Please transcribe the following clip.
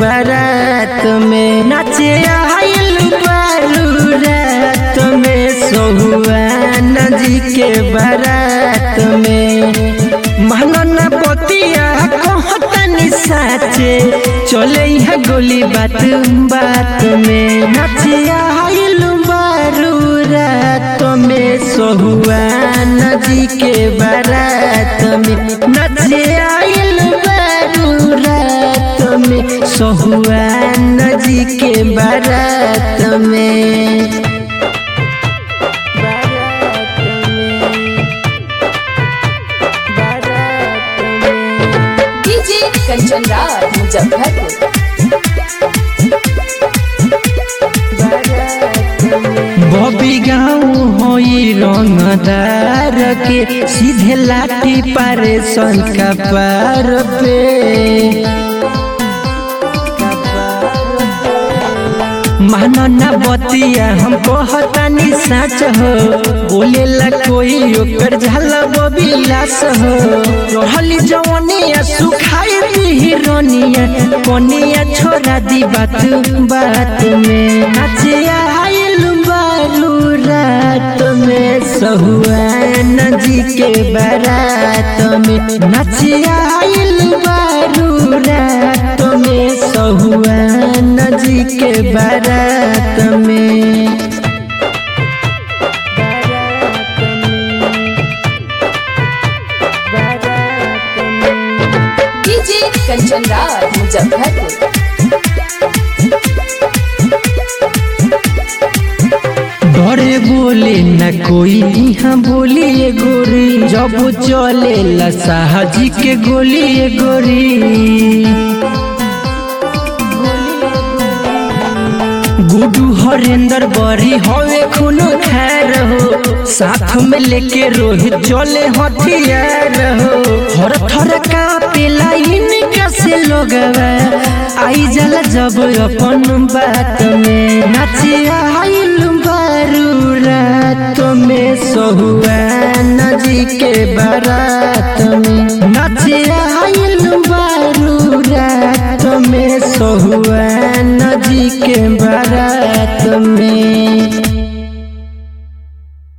बारात में नाचे आइल बारू रात में सोहुआन जी के बारात में महंगन पतिया कहतनी साचे चले यहाँ गोली बात बात में नाचे आइल बारू रात में सोहुआन जी के बारात में नाचे आइल बारू रात में सोहुआन जी के बारात में बारात में बारात में डीजे कंचन राज मुजफ्फरपुर बबी गाँव होई रंगदार के सीधे लाठी पारे संका पार पे मानो ना बतिया हम कहतानी साच हो बोले ला कोई ओकर झाला बबी लाश हो रहली जवनिया सुखाई दी रोनिया कोनिया छोड़ा दी बात बात में नाचिया आइल बारू रात में सहुआन जी के बारात में नाचिया आइल बारू रात में सहुआन जी के बारात में डीजे कंचन राज मुजफ्फरपुर डरे बोले न कोई यहाँ बोली ये गोरी जब चले ला साहजी के गोली ये गोरी गुडू हरेंद्र बरी हवे खूनो खैर हो साथ में लेके रोहित चले हथियार हो हर थर कापेला इनका से लोगवा आई जला जब अपन बात में नाचिया आइल बारू रात में सहुआन जी के बारात में नाचिया आइल बारू रात में सहुआन जी के बारात में